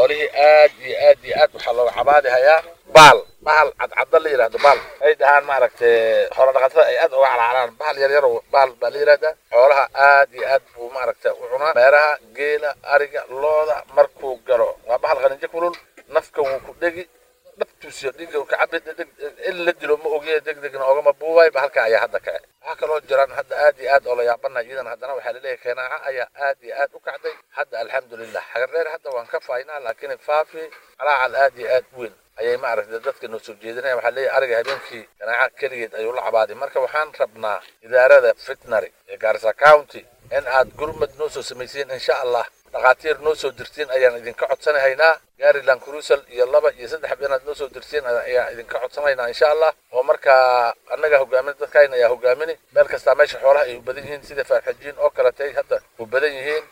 xoolihii aad iyo aad iyo aad waxaa looga cabaadi hayaa baal bahal cadcadda la yidhahdo baal ay dhahaan maaragtay xoolo dhaqatada ay aad uga calaalaan bahal yar yar oo baal baa la yidhahdaa xoolaha aad iyo aad buu maaragtay u cunaa meeraha geela ariga looda markuu galo waa bahal qaninjo kulul nafka wuu ku dhegi dhabtuusiyo dhiga ka cabi in la dilo ma ogiye deg degna ogama buubay bahalka ayaa hadda kace waxaa kaloo jiraan hadda aad iyo aad oo la yaabana iyadan haddana waxaa laleeyahay keenaaca ayaa aad iyo aad u kacday hadda alxamdulilah xagar dheer hadda waan ka faynaa laakiin faafi calaacal aad iyo aad weyn ayay maaragtay dadka noo soo jeedinaya waxaa leeyahay ariga habeenkii ganaaca keligeed ayuu la cabaaday marka waxaan rabnaa idaarada fitnary ee gaarisa county in aad gurmad noo soo samaysiin insha allah dhakhaatiir noo soo dirtiin ayaan idinka codsanahaynaa gaariland cruisal iyo laba iyo saddex inaad noo soo dirtiin ayaan idinka codsanaynaa insha allah oo markaa annaga hogaamin dadkayna ayaa hogaamini meel kastaa meesha xoolaha ay u badan yihiin sida faarxajiin oo kaletay hadda u badan yihiin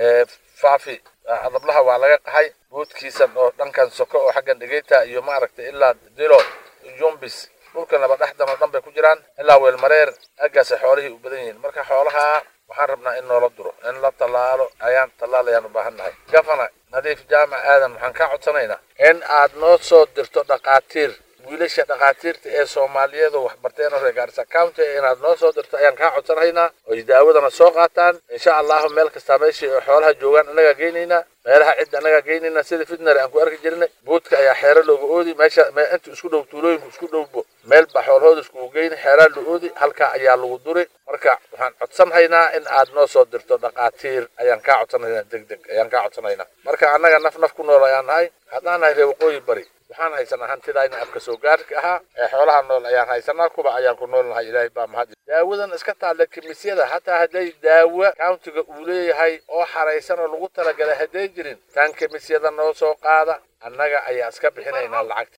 faafi adablaha waa laga qahay buudkiisan oo dhankan soko oo xaggan dhegeyta iyo maaragtay ilaa dilo yumbis dhulkan laba dhexdan oo dhan bay ku jiraan ilaa weelmareer aggaasay xoolihii u badan yihiin marka xoolaha waxaan rabnaa in noola duro in la tallaalo ayaan tallaal ayaan u baahan nahay gafana nadiif jaamac aadan waxaan kaa codsanaynaa in aad noo soo dirto dhakhaatiir wiilasha dhakhaatiirta ee soomaaliyeedu waxbarteen oo reer gaarisa county inaad noo soo dirto ayaan kaa codsanaynaa oy daawadana soo qaataan insha allahu meel kastaa meeshii ay xoolaha joogaan annagaa geynaynaa meelaha cidda annagaa geynaynaa sida fitnary aan ku arki jirnay buudka ayaa xeero looga oodi meesha inta isku dhow tuulooyinku isku dhowbo meel baa xoolahooda iskugu geyni xeeraa la oodi halkaa ayaa lagu duri marka waxaan codsanhaynaa in aad noo soo dirto dhakhaatiir ayaan kaa codsanaynaa deg deg ayaan kaa codsanaynaa marka annaga naf naf ku nool ayaan nahay haddaan nahay reer waqooyi bari waxaan haysanaa hantidayna afka soo gaarka ahaa ee xoolaha nool ayaan haysanaa kuba ayaan ku nool nahay ilaahay baa mahad daawadan iska taalla kimisyada hataa hadday daawo countiga uu leeyahay oo xaraysan oo lagu talagalay hadday jirin tan kimisyada noo soo qaada annaga ayaa iska bixinaynaa lacagta